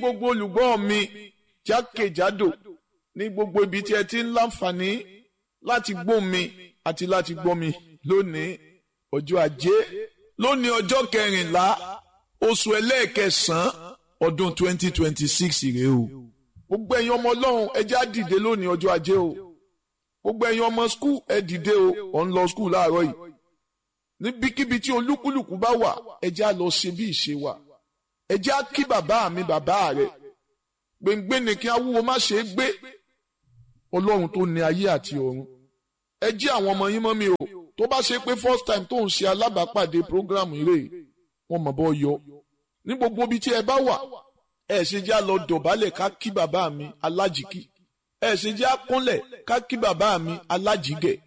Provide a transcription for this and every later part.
gbogbo olùgbọ́ mi jákèjádò ní gbogbo ibi tí ẹ ti ń láǹfààní láti gbọ́ mi àti láti gbọ́ mi lónìí ọjọ́ ajé lónìí ọjọ́ kẹrìnlá oṣù ẹlẹ́ẹ̀kẹsàn-án ọdún 2026 rèé o gbogbo ẹ̀yin ọmọ ọlọ́run ẹ já dìde lónìí ọjọ́ ajé o gbogbo ẹ̀yin ọmọ skul ẹ dìde o ọ̀ ń lọ skul láàárọ̀ yìí níbikíbi tí olúkúlùkù bá wà ẹ já lọ ṣe bí ìṣe wa ẹ já kí bàbá mi bàbá rẹ gbẹngbẹ ni kí awúwo má ṣe é gbé ọlọ́run tó ní ayé àti ọ̀run ẹ jí àwọn ọmọ yín mọ́ mi o tó bá ṣe pé first time tó ń ṣe alábàápàdé program rẹ̀ wọ́n mọ̀ bọ́ yọ ní gbogbo ibi tí ẹ bá wà ẹ ṣe já lọ dọ̀bálẹ̀ ká kí bàbá mi alájìkí ẹ ṣe já kúnlẹ̀ ká kí bàbá mi alájìgẹ̀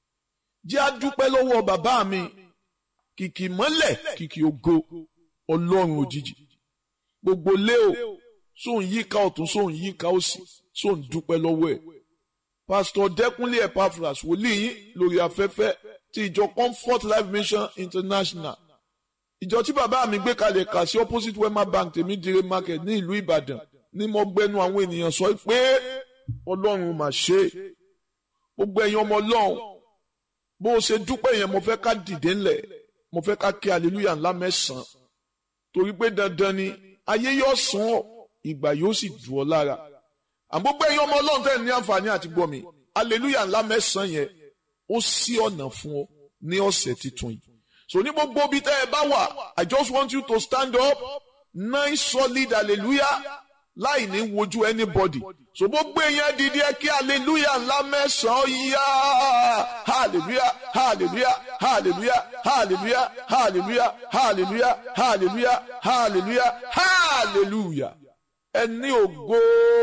jẹ́ á dúpẹ́ lọ́wọ́ bàbá mi kìkì mọ́lẹ̀ kìkì ògo ọlọ́run òjijì gbogbo lé o sóun yíká ọ̀tún sóun yíká òsì sóun dúpẹ́ lọ́wọ́ ẹ̀ pásítọ̀ dẹ́kunlé epaphras wòlíì yín lórí afẹ́fẹ́ ti ìjọ comfort life mission international ìjọ tí bàbá mi gbé kalẹ̀ kà sí opposite wema bank tèmídìrè market ní ìlú ìbàdàn ní mo gbẹnu àwọn ènìyàn sọ pé ọlọ́run mà ṣe gbogbo ẹ̀yin ọmọ ọlọ́run bó o ṣe dúpẹ́ yẹn mo fẹ́ ká dìde ńlẹ̀ mo fẹ́ ká kí hallelujah ńlá mẹ́sàn-án torí pé dandan ni ayé yóò sàn ọ́ ìgbà yóò sì dùn ọ́ lára àgbógbó ẹ̀yin ọmọ ọlọ́run tẹ̀ ní àǹfààní àti gbọ́ mi hallelujah ńlá mẹ́sàn-án yẹn ó ṣí ọ̀nà fún ọ ní ọ̀sẹ̀ tuntun yìí so ní gbogbo ibi tẹ́ ẹ bá wà I just want you to stand up nine solid hallelujah láì ní wojú anybody so gbogbo èèyàn dìde kí hallelujah ńlá mẹ́sàn-án yá hallelujah hallelujah hallelujah hallelujah hallelujah hallelujah hallelujah hallelujah hallelujah ẹni ògo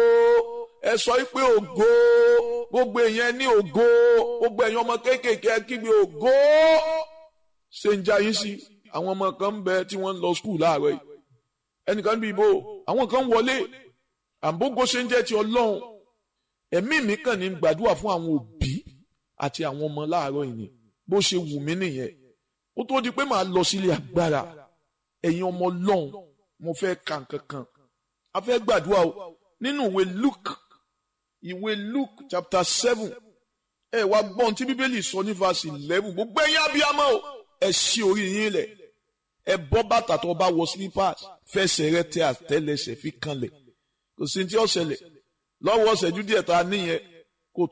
ẹ sọ pé ògo gbogbo èèyàn ní ògo gbogbo èèyàn ọmọ kéékèèké ẹ kígbe ògo ṣe ń jayín sí àwọn ọmọ kan ń bẹ tí wọ́n ń lọ skul láàárọ̀ yìí ẹnìkan bí ibo àwọn kan wọlé àbógo ṣe ń jẹ́ ti ọlọ́run ẹ̀mí mi kàn ní gbàdúrà fún àwọn òbí àti àwọn ọmọ láàárọ̀ yìí ni bó ṣe wù mí nìyẹn ó tó di pé màá lọ sílé agbára ẹ̀yin ọmọ ọlọ́run mo fẹ́ ka nǹkan kan a fẹ́ gbàdúrà o nínú ìwé Luke ìwé Luke chapter seven ẹ wá gbọ́n tí bíbélì sọ ní verse eleven gbogbo ẹ̀yin abiyamọ o ẹ ṣí orí yín lẹ̀ ẹ bọ́ bàtà tó bá wọ slippers fẹsẹ̀ rẹ tẹ àtẹ́lẹsẹ̀ fi kanlẹ̀ kò sí tí ó ṣẹlẹ̀ lọ́wọ́ ṣẹ́jú díẹ̀ tá a níyẹn